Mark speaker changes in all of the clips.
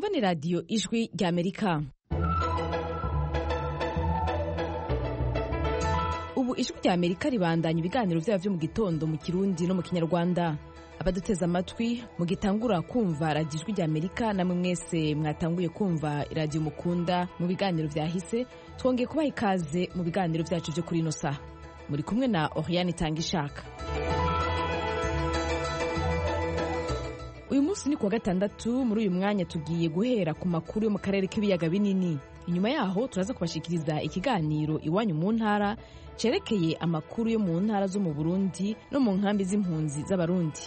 Speaker 1: mwumva ni radiyo ijwi rya amerika ubu ijwi rya amerika ribandanya ibiganiro byabo byo mu gitondo mu kirundi no mu kinyarwanda abaduteze amatwi mugitangura kumva radiyo ijwi rya amerika namwe mwese mwatanguye kumva radiyo mukunda mu biganiro byahise twongeye kubaha ikaze mu biganiro byacu byo kuri ino saha muri kumwe na oriane itanga ishaka uyu munsi ni kuwa gatandatu muri uyu mwanya tugiye guhera ku makuru yo mu karere k'ibiyaga binini inyuma yaho turaza kubashikiriza ikiganiro iwanyu mu ntara cerekeye amakuru yo mu ntara zo mu burundi no mu nkambi z'impunzi z'abarundi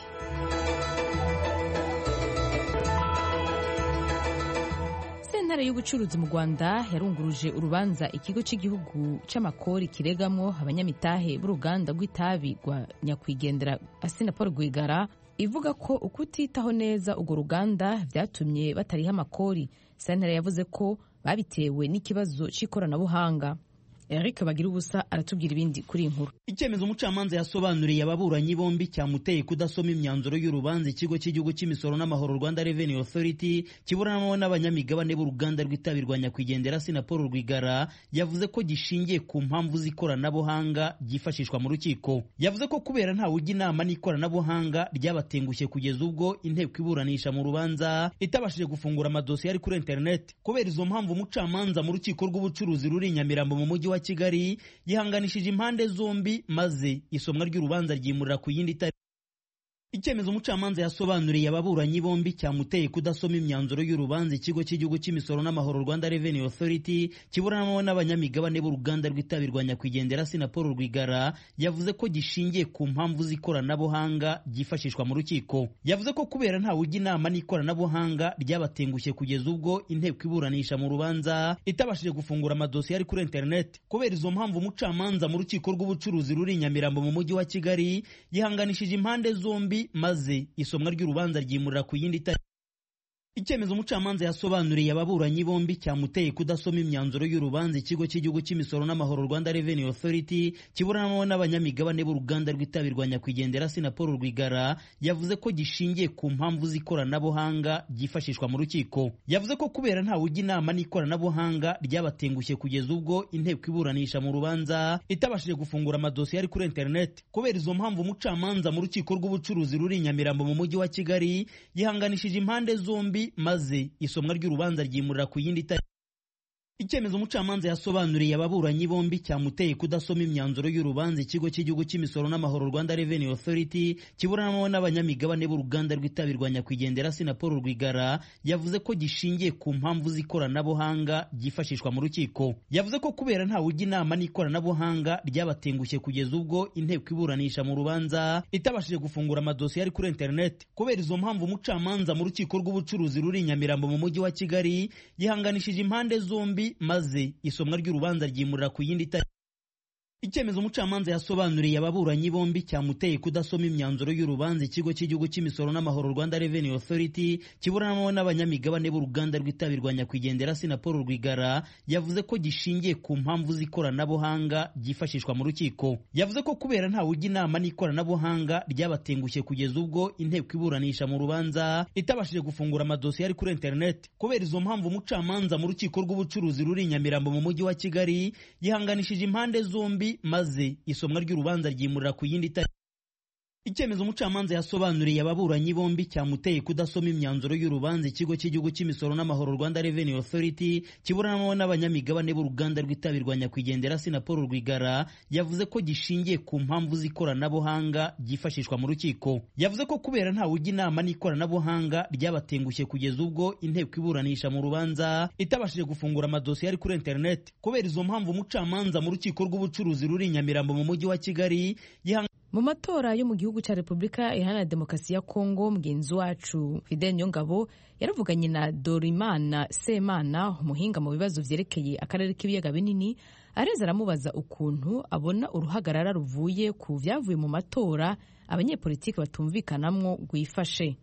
Speaker 1: sentare y'ubucuruzi mu rwanda yarunguruje urubanza ikigo cy'igihugu c'amakori kiregamwo abanyamitahe b'uruganda rw'itabi rwa nyakwigendera asina paul rwigara ivuga ko ukutitaho neza urwo ruganda vyatumye batariha amakori sentare yavuze ko babitewe n'ikibazo cy'ikoranabuhanga eric bagira ubusa aratubwira ibindi kuri iyi nkuru
Speaker 2: icyemezo umucamanza yasobanuriye ababuranyi bombi cyamuteye kudasoma imyanzuro y'urubanza ikigo cy'igihugu cy'imisoro n'amahoro rwanda revenue authority kiburanamo n'abanyamigabane b'uruganda rw'itabi rwa nyakwigendera sina paul rwigara yavuze ko gishingiye ku mpamvu z'ikoranabuhanga ryifashishwa mu rukiko yavuze ko kubera ntawe ujya inama n'ikoranabuhanga ryabatengushye kugeza ubwo inteko iburanisha mu rubanza itabashije gufungura amadosiye ari kuri interineti kubera izo mpamvu umucamanza mu rukiko rw'ubucuruzi ruri i nyamirambo mu mujyi wa kigali yihanganishije impande zombi maze isomwa ry'urubanza ryimurira ku yindi tariki icyemezo umucamanza yasobanuriye ababuranyi bombi cyamuteye kudasoma imyanzuro y'urubanza ikigo cy'igihugu cy'imisoro n'amahoro rwanda revenue authority kiburanamo n'abanyamigabane b'uruganda rw'itabi rwa nyakwigendera sina paul rwigara yavuze ko gishingiye ku mpamvu z'ikoranabuhanga ryifashishwa mu rukiko yavuze ko kubera ntawe ujya inama n'ikoranabuhanga ryabatengushye kugeza ubwo inteko iburanisha mu rubanza itabashije gufungura amadosiye ari kuri interineti kubera izo mpamvu umucamanza mu rukiko rw'ubucuruzi ruri i nyamirambo mu mujyi wa kigali yihanganishije impande zombi maze isomwa ry'urubanza ryimurira ku yindi tariki icyemezo umucamanza yasobanuriye ababuranyi bombi cyamuteye kudasoma imyanzuro y'urubanza ikigo cy'igihugu cy'imisoro n'amahoro rwanda revenue authority kiburanamo n'abanyamigabane b'uruganda rw'itabi rwa nyakwigendera sina paul rwigara yavuze ko gishingiye ku mpamvu z'ikoranabuhanga ryifashishwa mu rukiko yavuze ko kubera ntawe ujya inama n'ikoranabuhanga ryabatengushye kugeza ubwo inteko iburanisha mu rubanza itabashije gufungura amadosiye ari kuri interineti kubera izo mpamvu umucamanza mu rukiko rw'ubucuruzi ruri i nyamirambo mu mujyi wa kigali yihanganishije impande zombi maze isomwa ry'urubanza ryimurira ku yindi tariki icyemezo umucamanza yasobanuriye ababuranyi bombi cyamuteye kudasoma imyanzuro y'urubanza ikigo cy'igihugu cy'imisoro n'amahoro rwanda revenue authority kiburanamo n'abanyamigabane b'uruganda rw'itabi rwa nyakwigendera sina paul rwigara yavuze ko gishingiye ku mpamvu z'ikoranabuhanga ryifashishwa mu rukiko yavuze ko kubera ntawe ujya inama n'ikoranabuhanga ryabatengushye kugeza ubwo inteko iburanisha mu rubanza itabashije gufungura amadosiye ari kuri interineti kubera izo mpamvu umucamanza mu rukiko rw'ubucuruzi ruri i nyamirambo mu mujyi wa kigali yihanganishije impande zombi maze isomwa ry'urubanza ryimurira ku yindi tariki icyemezo umucamanza yasobanuriye ababuranyi bombi cyamuteye kudasoma imyanzuro y'urubanza ikigo cy'igihugu cy'imisoro n'amahoro rwanda revenue authority kiburanamo n'abanyamigabane b'uruganda rw'itabi rwa nyakwigendera sina paul rwigara yavuze ko gishingiye ku mpamvu z'ikoranabuhanga ryifashishwa mu rukiko yavuze ko kubera ntawe ujya inama n'ikoranabuhanga ryabatengushye kugeza ubwo inteko iburanisha mu rubanza itabashije gufungura amadosiye ari kuri interineti kubera izo mpamvu umucamanza mu rukiko rw'ubucuruzi ruri i nyamirambo mu mujyi wa kigali yihanganishije impande zombi maze isomwa ry'urubanza ryimurira ku yindi tariki icyemezo umucamanza yasobanuriye ababuranyi bombi cyamuteye kudasoma imyanzuro y'urubanza ikigo cy'igihugu cy'imisoro n'amahoro rwanda revenue authority kiburanamo n'abanyamigabane b'uruganda rw'itabi rwa nyakwigendera sina paul rwigara yavuze ko gishingiye ku mpamvu z'ikoranabuhanga ryifashishwa mu rukiko yavuze ko kubera ntawe ujya inama n'ikoranabuhanga ryabatengushye kugeza ubwo inteko iburanisha mu rubanza itabashije gufungura amadosiye ari kuri interineti kubera izo mpamvu umucamanza mu rukiko rw'ubucuruzi ruri i nyamirambo mu mujyi wa kigali
Speaker 1: mu matora yo mu gihugu cya repubulika iharanira demokarasi ya kongo mugenzi wacu fidel niyongabo yaravuganye na dorimana semana umuhinga mu bibazo vyerekeye akarere k'ibiyaga binini areza aramubaza ukuntu abona uruhagarara ruvuye ku vyavuye mu matora abanyepolitiki batumvikanamwo rwifashe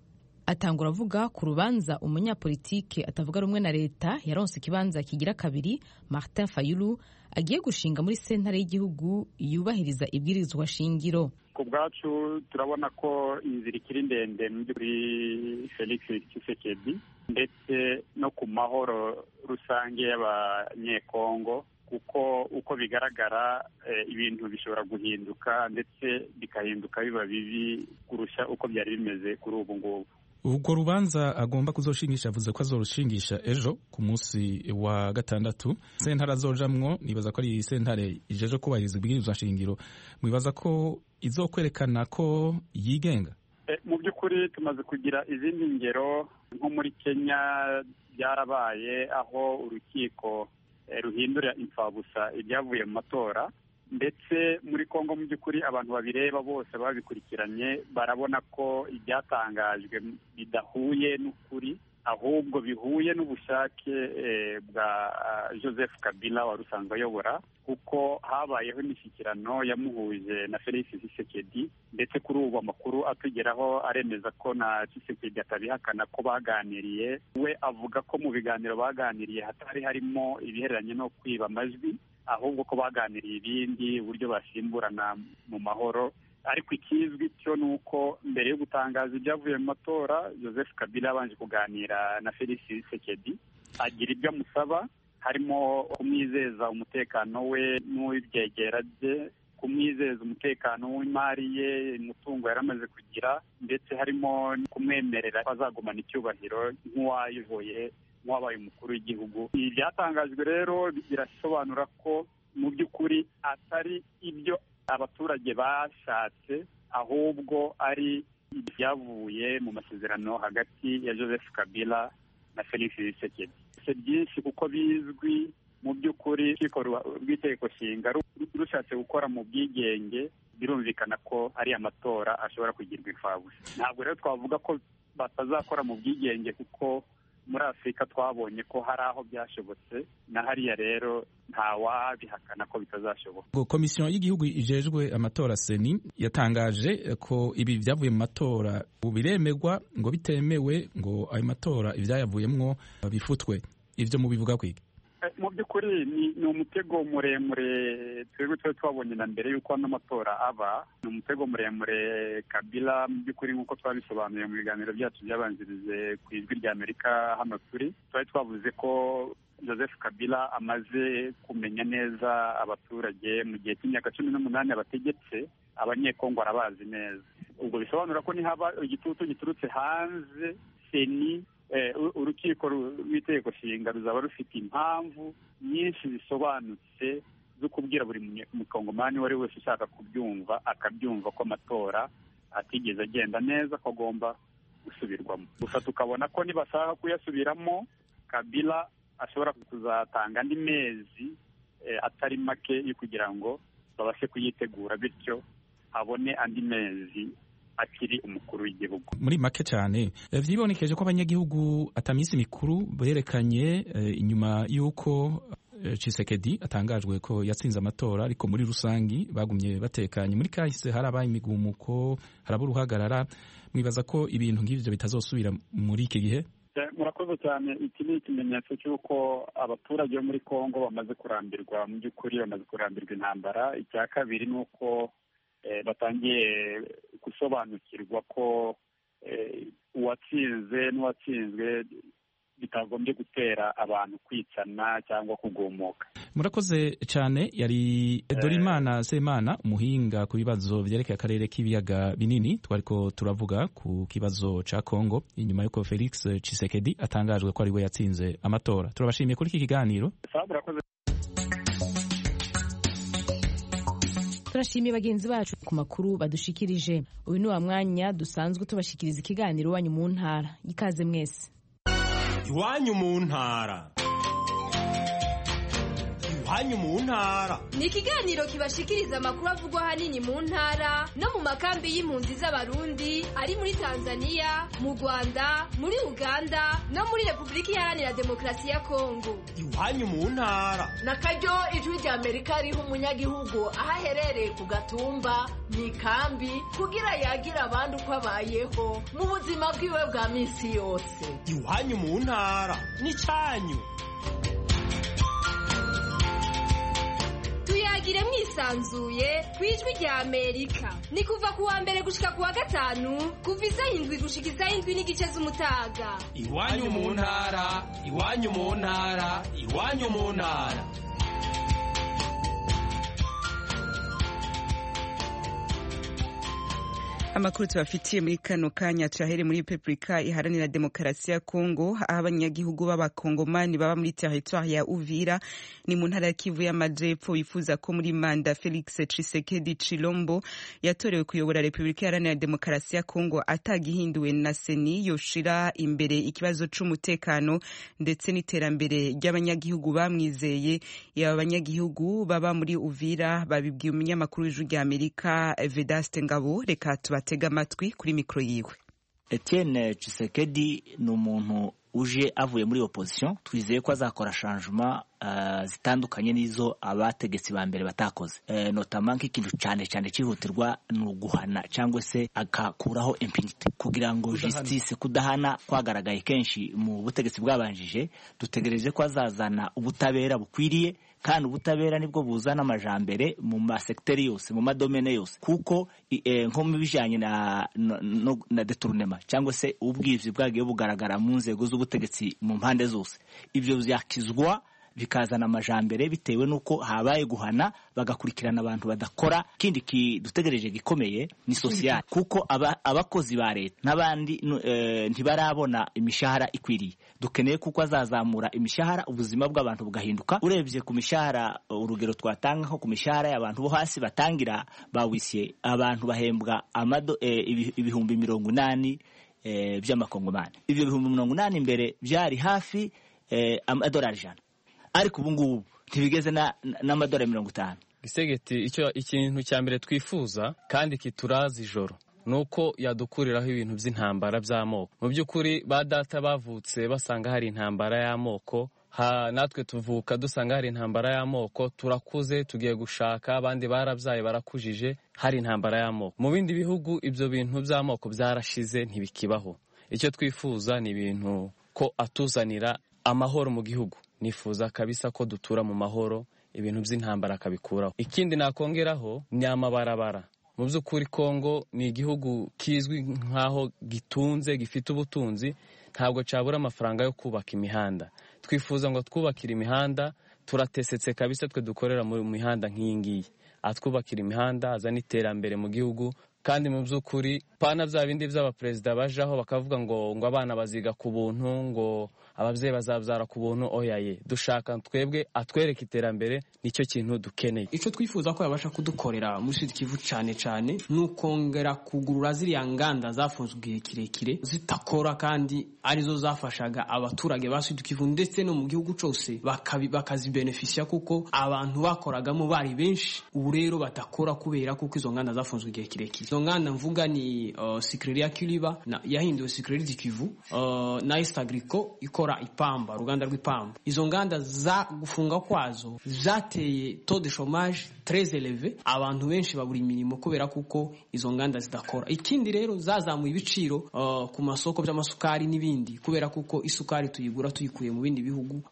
Speaker 1: atangura avuga ku rubanza umunyapolitike atavuga rumwe na leta yaronse ikibanza kigira kabiri martin fayulu agiye gushinga muri sentare y'igihugu yubahiriza ibwirizwa shingiro
Speaker 3: ku bwacu turabona ko inzira ikiri ndende kuri felix tshisekedi ndetse no ku mahoro rusange y'abanyekongo kuko uko bigaragara ibintu bishobora guhinduka ndetse bikahinduka biba bibi kurusha uko byari bimeze kuri ubu ngubu
Speaker 4: urwo rubanza agomba kuzoshingisha avuze ko azorushingisha ejo ku munsi wa gatandatu sentare azojamwo nibaza ko ari sentare ijeje kubahiriza ibwirizwa nshingiro mwibaza ko izokwerekana ko yigenga
Speaker 3: mu by'ukuri tumaze kugira izindi ngero nko muri kenya byarabaye aho urukiko ruhindura imfabusa ibyavuye mu matora ndetse muri congo mu by'ukuri abantu babireba bose babikurikiranye barabona ko ibyatangajwe bidahuye n'ukuri ahubwo bihuye n'ubushake bwa joseph kabila wari usanzwe ayobora kuko habayeho imishyikirano yamuhuje na felix tshisekedi ndetse kuri ubu amakuru atugeraho aremeza ko na tshisekedi atabihakana ko baganiriye we avuga ko mu biganiro baganiriye hatari harimo ibihereranye no kwiba amajwi ahubwo ko baganiriye ibindi uburyo basimburana mu mahoro ariko ikizwi cyo ni uko mbere yo gutangaza ibyavuye mu matora joseph kabila yabanje kuganira na felix sekedi agira ibyo amusaba harimo kumwizeza umutekano we n'uw'ibyegera bye kumwizeza umutekano w'imari ye umutungo yari amaze kugira ndetse harimo kumwemerera ko azagumana icyubahiro nk'uwayoboye nk'uwabaye umukuru w'igihugu ibi byatangajwe rero birasobanura ko mu by'ukuri atari ibyo abaturage bashatse ahubwo ari ibyavuye mu masezerano hagati ya joseph kabila na felix tshisekedi si byinshi kuko bizwi mu by'ukuri urukiko rw'itegeko nshinga rushatse gukora mu bwigenge birumvikana ko ari amatora ashobora kugirwa imfabusa ntabwo rero twavuga ko batazakora mu bwigenge kuko muri afurika twabonye ko hari aho byashobotse na hariya rero ntawabihakana ko bitazashoboka
Speaker 4: komisiyo y'igihugu ijejwe amatora seni yatangaje ko ibi byavuye mu matora biremerwa ngo bitemewe ngo ayo matora ibyayavuyemwo bifutwe ibyo mubivuga kwiga
Speaker 3: mu by'ukuri ni umutego muremure twebwe twari twabonye na mbere y'uko ano matora aba ni umutego muremure kabila mu by'ukuri nk'uko twabisobanuye mu biganiro byacu byabanjirije ku ijwi rya amerika hano turi twari twavuze ko joseph kabila amaze kumenya neza abaturage mu gihe cy'imyaka cumi n'umunani abategetse abanyekongo arabazi neza ubwo bisobanura ko nihaba igitutu giturutse hanze seni urukiko rw'itegeko nshinga ruzaba rufite impamvu nyinshi zisobanutse zo kubwira buri mukongomani uwo ari wese ushaka kubyumva akabyumva ko amatora atigeze agenda neza ko agomba gusubirwamo gusa tukabona ko nibashaka kuyasubiramo kabila ashobora kuzatanga andi mezi atari make yo kugira ngo babashe kuyitegura bityo abone andi mezi akiri umukuru w'igihugu
Speaker 4: muri make cyane vyibonekeje ko abanyagihugu ataminsi mikuru berekanye inyuma y'uko Chisekedi atangajwe ko yatsinze amatora ariko muri rusangi bagumye batekanye muri kahise harabaye imigumuko haraba uruhagarara mwibaza ko ibintu nk'ivyo bitazosubira muri iki gihe
Speaker 3: murakoze cyane iki ni ikimenyetso cy'uko abaturage bo muri congo bamaze kurambirwa mu by'ukuri bamaze kurambirwa intambara icya kabiri ni uko batangiye gusobanukirwa ko uwatsinze n'uwatsinzwe bitagombye gutera abantu kwicana cyangwa kugumuka
Speaker 4: murakoze cyane yari dorimana semana umuhinga ku bibazo byerekeye akarere k'ibiyaga binini twariko turavuga ku kibazo ca congo inyuma y'uko felix cisekedi atangajwe ko ari we yatsinze amatora turabashimiye kuri iki kiganiro
Speaker 1: turashimiye bagenzi bacu ku makuru badushikirije uyu ni wa mwanya dusanzwe tubashikiriza ikiganiro iwanyu mu ntara ikaze mwese
Speaker 5: iwanyu mu ntara iwanyu mu ntara
Speaker 6: ni ikiganiro kibashikiriza amakuru avugwa ahanini mu ntara no mu makambi y'impunzi z'abarundi ari muri tanzania mu rwanda muri uganda no muri repubulika iharanira demokarasi ya kongo
Speaker 5: iwanyu mu ntara
Speaker 7: na karyo ijwi rya amerika riha umunyagihugu aho aherereye ku gatumba mu ikambi kugira yagira abandi uko abayeho mu buzima bwiwe bwa minsi yose
Speaker 5: iwanyu mu ntara n'icyanyu
Speaker 6: tuyagire mwisanzuye ku ijwi rya amerika ni kuva ku wa mbere gushika ku wa gatanu kuva isaha indwi gushika isaha indwi n'igice z'umutaga
Speaker 5: iwanyu mu ntara iwanyu mu ntara iwanyu mu ntara
Speaker 8: amakuru tubafitiye muri kano kanya tuyahere muri repubulika iharanira demokarasi ya kongo aho abanyagihugu b'abakongomani baba muri teritwari ya uvira ni mu ntara ya kivu y'amajepfo bifuza ko muri manda felix cisekedi chilombo yatorewe kuyobora repubulika iharanira demokarasi ya kongo atagihinduwe na seni yoshira imbere ikibazo c'umutekano ndetse n'iterambere ry'abanyagihugu bamwizeye yaba abanyagihugu baba muri uvira babibwiye umunyamakuru w'ijwi rya amerika vedaste ngabo reka tuba batega amatwi kuri mikoro yiwe
Speaker 9: Etienne Tshisekedi ni umuntu uje avuye muri opposition twizeye ko azakora changement uh, zitandukanye n'izo abategetsi ba mbere batakoze uh, notama nk'ikintu cyane cyane cyihutirwa ni uguhana cyangwa se agakuraho impunity kugira ngo justice kudahana kwagaragaye kenshi mu butegetsi bwabanjije dutegereje ko azazana ubutabera bukwiriye kandi ubutabera nibwo buzana amajambere mu masekiteri yose mu madomene yose kuko e, nko mu bijyanye na, na, na detournema cyangwa se ubwivyi bwagiye bugaragara mu nzego z'ubutegetsi mu mpande zose ibyo byakizwa bikazana amajambere bitewe n'uko habaye guhana bagakurikirana abantu badakora ikindi kidutegereje gikomeye ni sosiyali kuko abakozi ba leta n'abandi e, ntibarabona imishahara ikwiriye dukeneye kuko azazamura imishahara ubuzima bw'abantu bugahinduka urebye ku mishahara urugero twatanga nko ku mishahara y'abantu bo hasi batangira bawisiye abantu bahembwa amado e, ibihumbi mirongo inani e, by'amakongomani ibyo bihumbi mirongo inani imbere byari hafi e, amadolari ijana ariko ubu ngubu ntibigeze n'amadolari mirongo itanu
Speaker 10: gisegeti icyo ikintu cya mbere twifuza kandi kituraza ijoro ni uko yadukuriraho ibintu by'intambara by'amoko mu by'ukuri ba data bavutse basanga hari intambara y'amoko natwe tuvuka dusanga hari intambara y'amoko turakuze tugiye gushaka abandi barabyaye barakujije hari intambara y'amoko mu bindi bihugu ibyo bintu by'amoko byarashize ntibikibaho icyo twifuza ni ibintu ko atuzanira amahoro mu gihugu nifuza kabisa ko dutura mu mahoro ibintu by'intambara akabikuraho ikindi nakongeraho ni amabarabara mu by'ukuri kongo ni igihugu kizwi nk'aho gitunze gifite ubutunzi ntabwo cyabura amafaranga yo kubaka imihanda twifuza ngo twubakire imihanda turatesetse kabisa twe dukorera mu mihanda nk'iyi ngiyi atwubakira imihanda azana iterambere mu gihugu kandi mu by'ukuri pana bya bindi by'abaperezida bajaho bakavuga ngo ngo abana baziga ku buntu ngo ababyeyi bazabyara ku buntu oyaye dushaka twebwe atwereka iterambere nicyo kintu dukeneye
Speaker 11: icyo twifuza ko yabasha kudukorera muri sud kivu cyane cyane ni ukongera kugurura ziriya nganda zafunzwe igihe kirekire zitakora kandi arizo zafashaga abaturage ba sud kivu ndetse no mu gihugu cyose bakazibenefisiya kuko abantu bakoragamo bari benshi ubu rero batakora kubera kuko izo nganda zafunzwe igihe kirekire izo nganda mvuga ni uh, sikireri ya kiriba yahinduwe sikireri di kivu uh, na east agrico ikora ipamba uruganda rw'ipamba izo nganda za gufunga kwazo zateye taux de chômage très élevé abantu benshi babura imirimo kubera kuko izo nganda zidakora ikindi rero zazamuye ibiciro uh, ku masoko by'amasukari n'ibindi kubera kuko isukari tuyigura tuyikuye mu bindi bihugu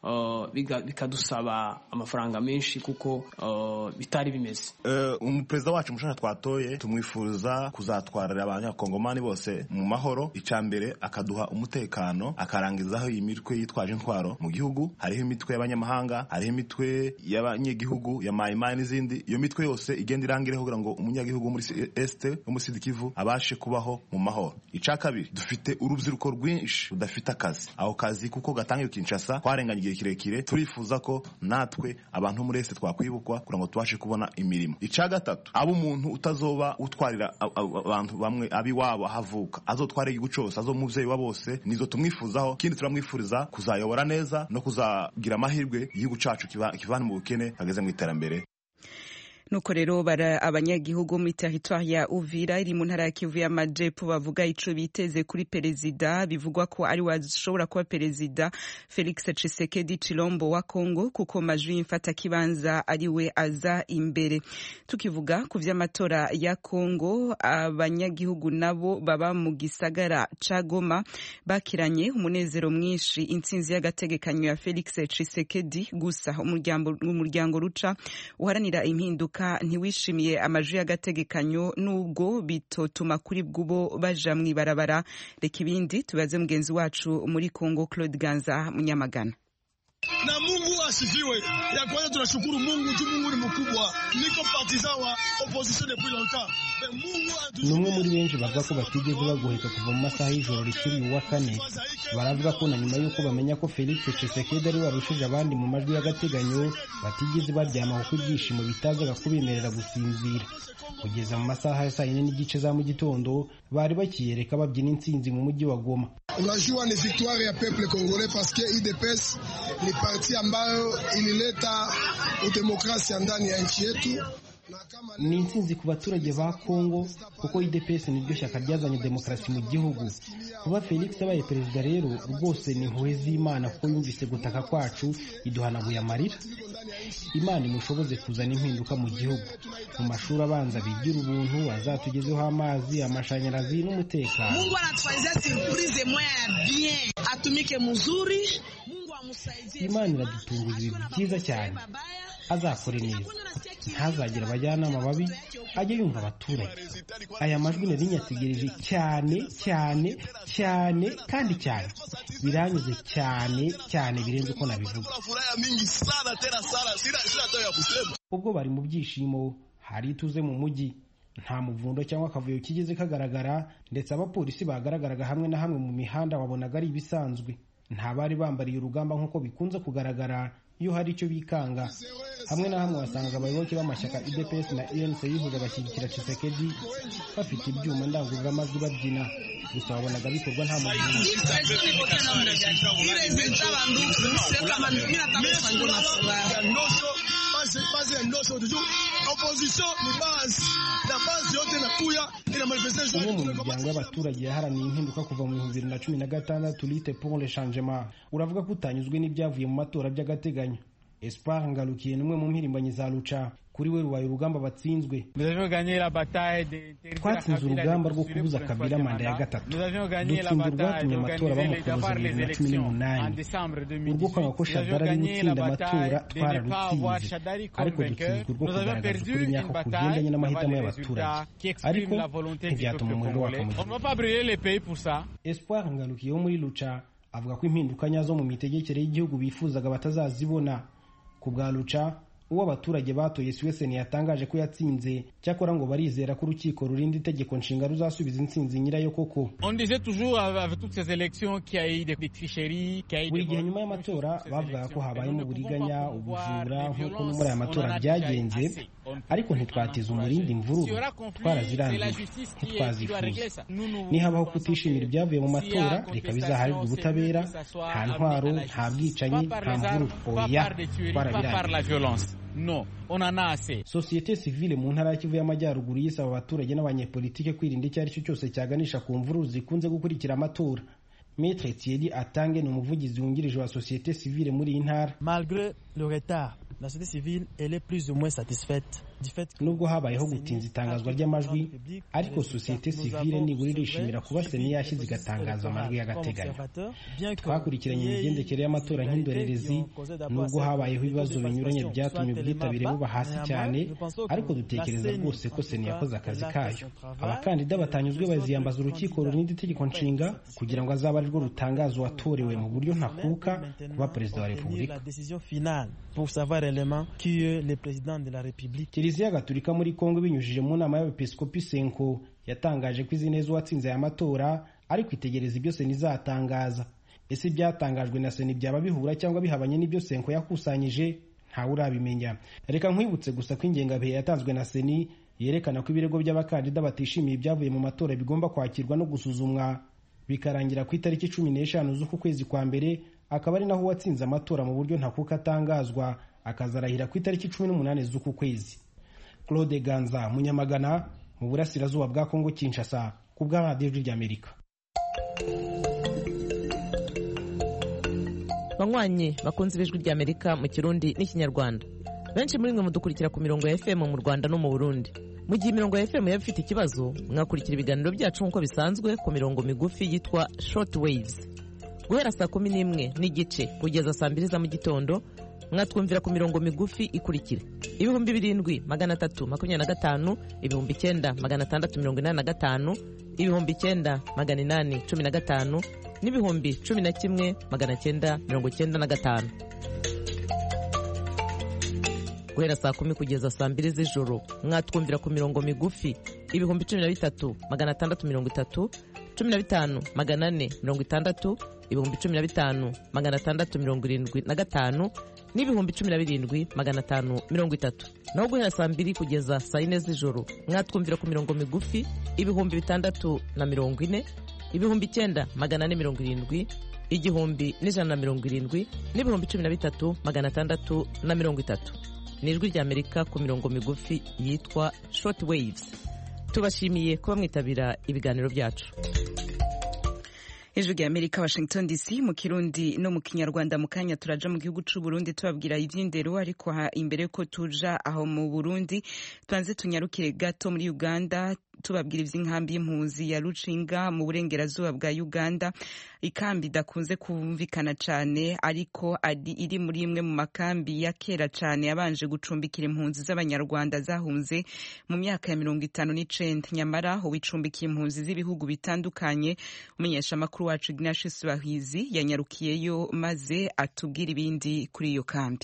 Speaker 11: bikadusaba amafaranga menshi kuko bitari bimeze
Speaker 12: umuperezida wacu mushaka twatoye tumwifuza kuzatwarira abanyakongomani bose mu mahoro icya mbere akaduha umutekano akarangizaho iyi mitwe yitwaje intwaro mu gihugu hariho imitwe y'abanyamahanga hariho imitwe y'abanyegihugu ya mayimayi n'izindi iyo mitwe yose igenda irangireho kugira ngo umunyagihugu wo muri esite wo muri sidi kivu abashe kubaho mu mahoro icya kabiri dufite urubyiruko rwinshi rudafite akazi ako kazi kuko gatangiye kinshasa twarenganye igihe kirekire turifuza ko natwe abantu muri esite twakwibukwa kugira ngo tubashe kubona imirimo icya gatatu abo umuntu utazoba utwarira abantu bamwe abiwabo ahavuka azotwara igihugu cyose azo muvyeyi wa bose nizo tumwifuzaho ikindi turamwifuriza kuzayobora neza no kuzagira amahirwe igihugu cacu kivana mu bukene kageze mu iterambere
Speaker 8: nuko rero bara abanyagihugu muri teritwari ya uvira iri mu ntara ya kivu y'amajepfo bavuga ico biteze kuri perezida bivugwa ko ari washobora kuba perezida felix tshisekedi chilombo wa congo kuko majwi y'imfata kibanza ari we aza imbere tukivuga ku vy'amatora ya congo abanyagihugu nabo baba mu gisagara ca goma bakiranye umunezero mwinshi intsinzi y'agategekanyo ya felix tshisekedi gusa umuryango ruca uharanira impinduka ntiwishimiye amajwi y'agategekanyo nubwo bitotuma kuri bw'ubo baja mw'ibarabara reka ibindi tubaze mugenzi wacu muri congo claude ganza munyamagana
Speaker 13: na Mungu asifiwe. Ya kwanza tunashukuru Mungu tu, Mungu ni mkubwa. Niko partisan wa opposition depuis longtemps.
Speaker 14: ni umwe muri benshi bavuga ko batigeze bagoheka kuva mu masaha y'ijoro rikiri uwa kane baravuga ko na nyuma y'uko bamenya ko felix tshisekedi ari warushije abandi mu majwi y'agateganyo batigeze baryama kuko ibyishimo bitazaga kubemerera gusinzira kugeza mu masaha ya saa yine n'igice za mu gitondo bari bakiyereka babyina intsinzi mu mujyi wa goma
Speaker 13: unajua ni victoire ya peuple congolais parce que UDPS ni parti ambayo ilileta udemokrasia ndani ya nchi yetu
Speaker 14: ni intsinzi ku baturage ba kongo kuko UDPS niryo shyaka ryazanye demokarasi mu gihugu kuba felix abaye perezida rero rwose ni impuhwe z'imana kuko yumvise gutaka kwacu iduhanaguye amarira imana imushoboze kuzana impinduka mu gihugu mu mashuri abanza bigira ubuntu azatugezeho amazi amashanyarazi n'umutekano
Speaker 15: mungu anatufanyizia surprise moya ya bien atumike muzuri
Speaker 14: imana iradutunguza ibintu byiza cyane azakore neza ntazagire abajyanama babi ajye yumva abaturage aya majwi nari nyategereje cyane cyane cyane kandi cyane biranyuze cyane cyane birenze uko nabivuga ubwo bari mu byishimo hari ituze mu mujyi nta muvundo cyangwa akavuyo kigeze kagaragara ndetse abapolisi bagaragaraga hamwe na hamwe mu mihanda wabonaga ari ibisanzwe nta bari bambariye urugamba nk'uko bikunze kugaragara iyo hari icyo bikanga hamwe na hamwe wasangaga abayoboke b'amashyaka UDPS na UNC yihuza bashyigikira Tshisekedi bafite ibyuma ndangururamajwi babyina gusa wabonaga bikorwa nta muntu umwe mu miryango y'abaturage yaharaniye impinduka kuva mu bihumbi bibiri na cumi na gatandatu lite pour le changement uravuga ko utanyuzwe n'ibyavuye mu matora by'agateganyo espoir ngarukiye n'umwe mu mpirimbanyi za luca kuri we rubaye urugamba batsinzwe twatsinze urugamba rwo kubuza kabila manda ya gatatu dutsinze urwatumye amatora bamukubuza bibiri na cumi n'umunani urwo kwanga ko shadari ari gutsinda amatora twararutsinze ariko dutsinzwe urwo kugaragaza ukuri nyako kugendanye n'amahitamo y'abaturage ariko ntibyatuma umuriro waka mu gihugu espoir ngarukiye wo muri luca avuga ko impinduka nyazo mu mitegekere y'igihugu bifuzaga batazazibona ku bwa luca uwo abaturage batoye siweseni yatangaje ko yatsinze cyakora ngo barizera ko urukiko rurinda itegeko nshinga ruzasubiza intsinzi nyirayo koko buri gihe nyuma y'amatora bavugaga ko habayemo uburiganya ubujura nk'uko no muri aya matora byagenze ariko ntitwateza umurindi imvururu twarazirangiye ntitwazifuza nihabaho kutishimira ibyavuye mu matora reka bizaharirwe ubutabera nta ntwaro nta bwicanyi nta mvururu oya twarabirangiye
Speaker 16: no on en a assez
Speaker 14: sosiyete sivile mu ntara ya kivu y'amajyaruguru yisaba abaturage n'abanyepolitike kwirinda icyo ari cyo cyose cyaganisha ku mvururu zikunze gukurikira amatora Maître Thierry Atange ni umuvugizi wungirije wa sosiyete sivile muri iyi ntara
Speaker 17: malgré le retard la société civile elle est plus ou moins satisfaite
Speaker 14: nubwo habayeho gutinza itangazwa ry'amajwi ariko sosiyete sivile nibura irishimira kuba seni yashyize igatangaza amajwi y'agateganyo twakurikiranye imigendekere y'amatora nk'indorerezi nubwo habayeho ibibazo binyuranye byatumye ubwitabire buba hasi cyane ariko dutekereza rwose ko seni yakoze akazi kayo abakandida batanyuzwe baziyambaza urukiko rurinda itegeko nshinga kugira ngo azabe arirwo rutangaza uwatorewe mu buryo ntakuka kuba perezida wa repubulika kiliziya gatulika muri kongo binyujije mu nama y'abepiskopi senko yatangaje ko izi neza uwatsinze aya matora ariko itegereza ibyo seni izatangaza ese ibyatangajwe na seni byaba bihura cyangwa bihabanye n'ibyo senko yakusanyije ntawe urabimenya reka nkwibutse gusa ko ingengabihe yatanzwe na seni yerekana ko ibirego by'abakandida batishimiye ibyavuye mu matora bigomba kwakirwa no gusuzumwa bikarangira ku itariki cumi n'eshanu z'uku kwezi kwa mbere akaba ari naho uwatsinze amatora mu buryo ntakuka atangazwa akazarahira ku itariki cumi n'umunani z'uku kwezi claude ganza munyamagana mu burasirazuba bwa kongo kinshasa ku bwa radiyo ry'amerika
Speaker 18: banywanyi bakunze ibijwi ry'amerika mu kirundi n'ikinyarwanda benshi muri mwe mudukurikira ku mirongo ya fm mu rwanda no mu burundi mu gihe imirongo ya fm yaba ifite ikibazo mwakurikira ibiganiro byacu nk'uko bisanzwe ku mirongo migufi yitwa short waves guhera saa kumi n'imwe n'igice kugeza saa mbiri za mu gitondo mwatwumvira ku mirongo migufi ikurikira ibihumbi birindwi magana atatu makumyabiri na gatanu ibihumbi icyenda magana atandatu mirongo inani na gatanu ibihumbi icyenda magana inani cumi na gatanu n'ibihumbi cumi na kimwe magana cyenda mirongo cyenda na gatanu guhera saa kumi kugeza saa mbiri z'ijoro mwatwumvira ku mirongo migufi ibihumbi cumi na bitatu magana atandatu mirongo itatu cumi na bitanu magana ane mirongo itandatu ibihumbi cumi na bitanu magana atandatu mirongo irindwi na gatanu n'ibihumbi cumi na birindwi magana atanu mirongo itatu naho guhera saa mbiri kugeza saa yine z'ijoro mwatwumvira ku mirongo migufi ibihumbi bitandatu na mirongo ine ibihumbi icyenda magana ane mirongo irindwi igihumbi n'ijana na mirongo irindwi n'ibihumbi cumi na bitatu magana atandatu na mirongo itatu ni ijwi ry'amerika ku mirongo migufi yitwa short waves tubashimiye kuba mwitabira ibiganiro byacu
Speaker 8: ijwi rya amerika washington dc mu kirundi no mu kinyarwanda mu kanya turaja mu gihugu c'u burundi tubabwira ivy'indero ariko imbere ko tuja aho mu burundi tubanze tunyarukire gato muri uganda tubabwira ivy'inkambi y'impunzi ya rucinga mu burengerazuba bwa uganda ikambi idakunze kumvikana cane ariko ari iri muri imwe mu makambi ya kera cane yabanje gucumbikira impunzi z'abanyarwanda zahunze mu myaka ya mirongo itanu n'icenda nyamara uwicumbikiye impunzi z'ibihugu bitandukanye umenyesha amakuru wacu ignatius bahizi yanyarukiyeyo maze atubwira ibindi kuri iyo kambi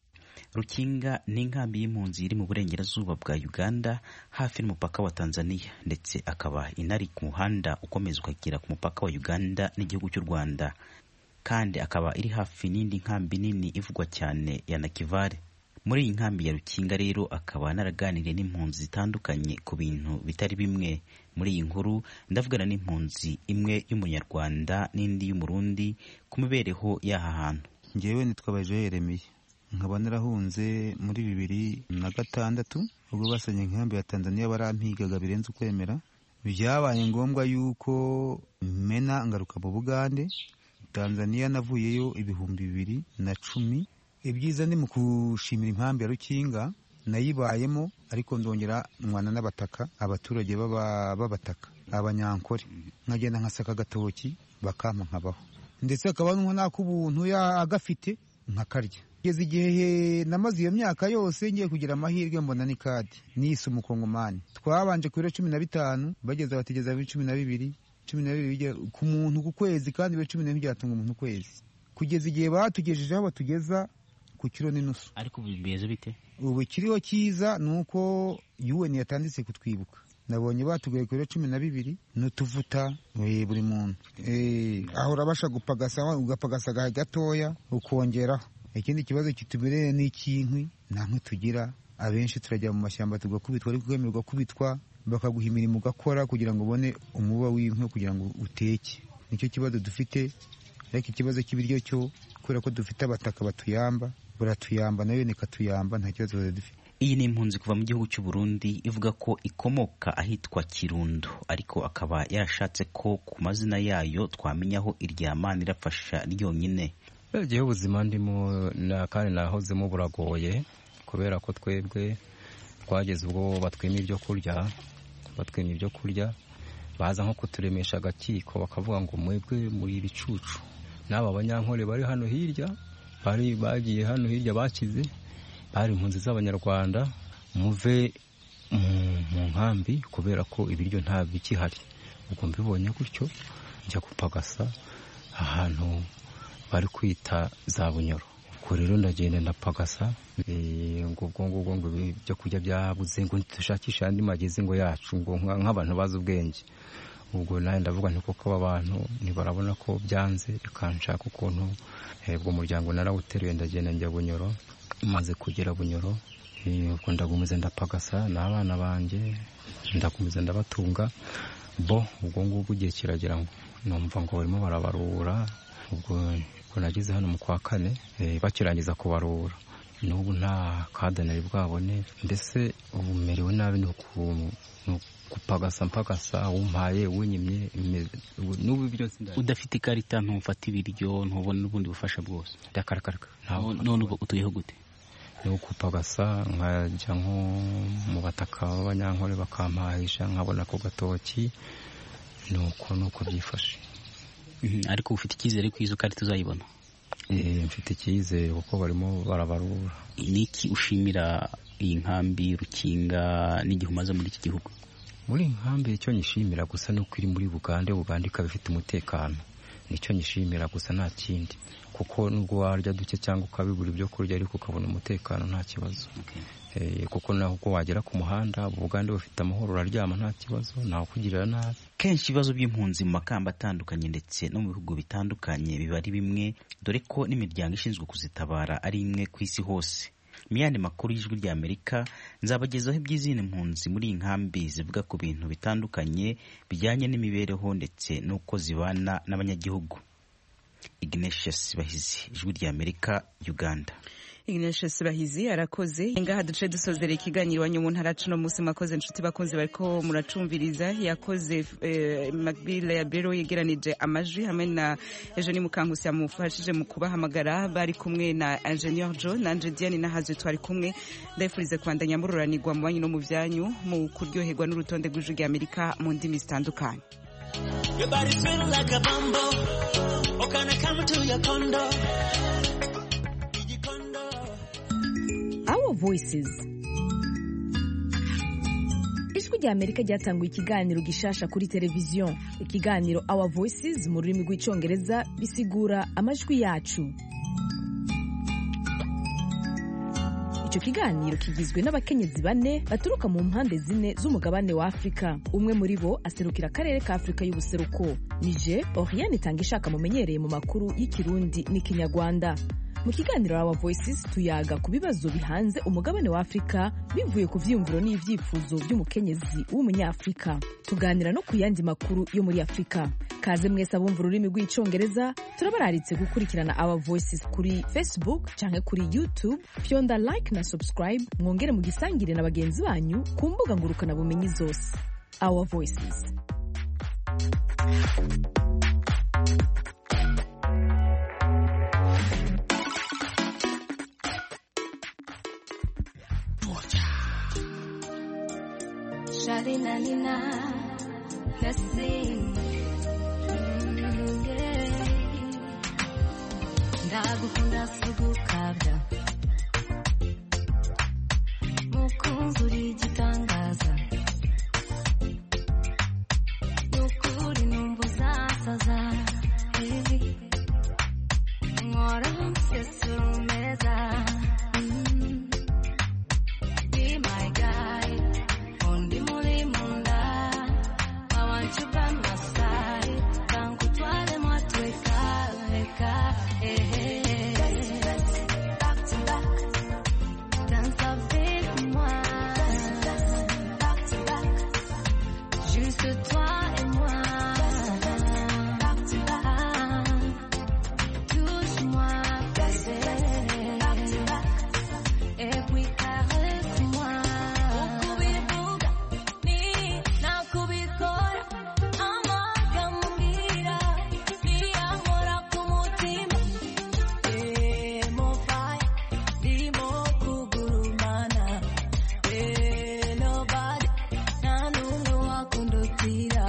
Speaker 19: rukinga ni inkambi y'impunzi iri mu burengerazuba bwa uganda hafi n'umupaka wa tanzania ndetse akaba inari ku muhanda ukomeza ukagera ku mupaka wa uganda n'igihugu cy'u rwanda kandi akaba iri hafi n'indi nkambi nini ivugwa cyane ya nakivale muri iyi nkambi ya rukinga rero akaba naraganiriye n'impunzi zitandukanye ku bintu bitari bimwe muri iyi nkuru ndavugana n'impunzi imwe y'umunyarwanda n'indi y'umurundi ku mibereho y'aha hantu
Speaker 20: ngewe nitwa baje yeremiye nkaba narahunze muri bibiri na gatandatu ubwo basanye inkambi ya tanzania barampigaga birenze ukwemera byabaye ngombwa yuko mena ngaruka mu bugande tanzania navuyeyo ibihumbi bibiri na cumi ibyiza ni mu gushimira impamvu ya rukinga nayibayemo ariko ndongera mwana n'abataka abaturage b'abataka abanyankore nkagenda nkasaka agatoki bakampa nkabaho ndetse akaba n'ak'ubuntu agafite nkakarya kugeza igihe namaze iyo myaka yose ngiye kugira amahirwe mbona ni kadi nise umukongomani twabanje ku biro cumi na bitanu bageze bategeza bibiri cumi na bibiri cumi na bibiri ku muntu ku kwezi kandi bibiri cumi n'ibiri byatunga umuntu ukwezi kugeza igihe batugejeje aho batugeza ku kiro n'inusu
Speaker 19: ariko ubu bimeze bite
Speaker 20: ubu kiriho cyiza ni uko UN yatanditse kutwibuka nabonye batuguye ku biro cumi na bibiri n'utuvuta buri muntu aho urabasha gupagasa ugapagasa gatoya ukongeraho ikindi kibazo kitubereye ni icy'inkwi nta nkwi tugira abenshi turajya mu mashyamba tugakubitwa ariko kwemerwa kubitwa bakaguha imirimo ugakora kugira ngo ubone umuba w'inkwi kugira ngo uteke nicyo kibazo dufite ariko ikibazo cy'ibiryo cyo kubera ko dufite abataka batuyamba baratuyamba nayo nikatuyamba nta kibazo dufite
Speaker 19: iyi ni impunzi kuva mu gihugu cy'u Burundi ivuga ko ikomoka ahitwa Kirundo ariko akaba yarashatse ko ku mazina yayo twamenyaho iryamana irafasha ryonyine
Speaker 21: igihe ubuzima ndimo kandi nahozemo buragoye kubera ko twebwe twageze ubwo batwima ibyo kurya batwima ibyo kurya baza nko kuturemesha agakiko bakavuga ngo mwebwe muri ibicucu n'aba banyankore bari hano hirya bari bagiye hano hirya bakize bari impunzi z'abanyarwanda muve mu nkambi kubera ko ibiryo nta bikihari ubwo mbibonye gutyo njya gupagasa ahantu bari kwita za bunyoro ubwo rero ndagenda ndapagasa ngo ubwo ngubwo ngo ibyo kurya byabuze ngo dushakishe andi magezi ngo yacu ngo nk'abantu bazi ubwenge ubwo nawe ndavuga nti kuko aba bantu ntibarabona ko byanze reka nshaka ukuntu ubwo muryango narawuteruye ndagenda njya bunyoro maze kugera bunyoro ubwo ndagumiza ndapagasa n'abana banjye ndagumiza ndabatunga bo ubwo ngubwo igihe kiragera ngo numva ngo barimo barabarura ubwo nageze hano mu kwa kane bakirangiza kubarura n'ubu nta kadanari bwabone mbese ubu merewe nabi ni gupagasa mpagasa wumpaye wunyimye n'ubu byose
Speaker 2: udafite ikarita ntufata ibiryo ntubona n'ubundi bufasha bwose
Speaker 21: ndakarakaraka
Speaker 2: none ubu utuyeho gute
Speaker 21: ni ukupagasa nkajya nko mu bataka b'abanyankore bakampahisha nkabona ku gatoki ni uko ni uko byifashe
Speaker 2: ariko ufite icyizere ko izo karita uzayibona
Speaker 21: mfite icyizere kuko barimo barabarura
Speaker 2: ni iki ushimira iyi nkambi rukinga n'igihe umaze muri iki gihugu
Speaker 21: muri iyi nkambi icyo nyishimira gusa ni uko iri muri bugande bugande ikaba ifite umutekano nicyo nyishimira gusa nta kindi kuko nubwo warya duke cyangwa ukabibura ibyo kurya ariko ukabona umutekano nta kibazo kuko naho ubwo wagera ku muhanda bugande bufite amahoro uraryama nta kibazo ntawe ukugirira nabi
Speaker 19: kenshi ibibazo by'impunzi mu makamba atandukanye ndetse no mu bihugu bitandukanye biba ari bimwe dore ko n'imiryango ishinzwe kuzitabara ari imwe ku isi hose mu yandi makuru y'ijwi rya amerika nzabagezaho iby'izindi mpunzi muri iyi nkambi zivuga ku bintu bitandukanye bijyanye n'imibereho ndetse n'uko zibana n'abanyagihugu ignatius bahizi ijwi rya amerika uganda
Speaker 8: Ignatius Bahizi arakoze ngaha duce dusozera ikiganiro wanyu mu ntara cuno musi makoze inshuti bakunzi bariko muracumviriza yakoze eh, Macbill ya Bero yegeranije amajwi hamwe na Eugenie Mukankusi yamufashije mu kubahamagara bari kumwe na Engineer Joe na Anje Diane na Hazwe twari kumwe ndayifurize kwandanya mururanirwa mu banyu no mu byanyu mu kuryoherwa n'urutonde rw'ijwi rya Amerika mu ndimi zitandukanye
Speaker 22: Your body feel like a bumble. Oh, can I come to your condo?
Speaker 1: Our Voices ijwi rya amerika ryatanguye ikiganiro gishasha kuri televiziyo ikiganiro Our Voices mu rurimi rw'icyongereza bisigura amajwi yacu icyo kiganiro kigizwe n'abakenyezi bane baturuka mu mpande zine z'umugabane wa afurika umwe muri bo aserukira akarere ka afurika y'ubuseruko nije oriane itanga ishaka mumenyereye mu makuru y'ikirundi n'ikinyarwanda mu kiganiro Our Voices tuyaga ku bibazo bihanze umugabane wa Afurika bivuye ku vyiyumviro n'ivyifuzo vy'umukenyezi w'umunyafurika tuganira no ku yandi makuru yo muri Afurika kaze mwese abumva ururimi rw'icongereza turabararitse gukurikirana Our Voices kuri Facebook canke kuri YouTube fyonda like na subscribe mwongere mu gisangire na bagenzi banyu ku mbuga ngurukana bumenyi zose Our Voices
Speaker 23: Shalina Nina, let's sing. Ndagukunda sugukabya mukunzi uri igitangaza nukuri numva uzasaza nkora nsesura umeza be my guy undi muri munda I want you by my side kankutware mwatweka reka eh back to back dance avec moi back to back juste toi et moi back to back touche-moi bébé back to back et puis caresse-moi ukubivuga ni nakubikora amagambo mbwira niyankora ku mutima Eh, mobile ndimo kugurumana Eh, nobody nta n'umwe wakundutira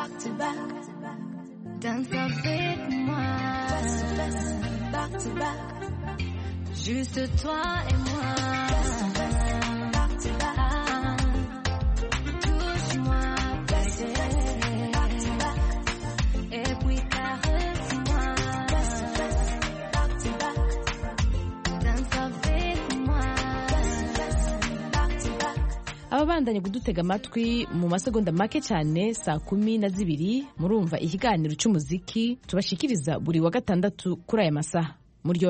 Speaker 23: back to back. Danse avec moi. Back to back. Juste toi et moi. Back to back. Touche-moi, bébé. Back to back. Et puis caresse-moi. Back to back. Danse avec moi. Back to back.
Speaker 1: ababandanye kudutega amatwi mu masegonda make cyane saa kumi na zibiri murumva ikiganiro cy'umuziki tubashikiriza buri wa gatandatu kuri aya masaha muryo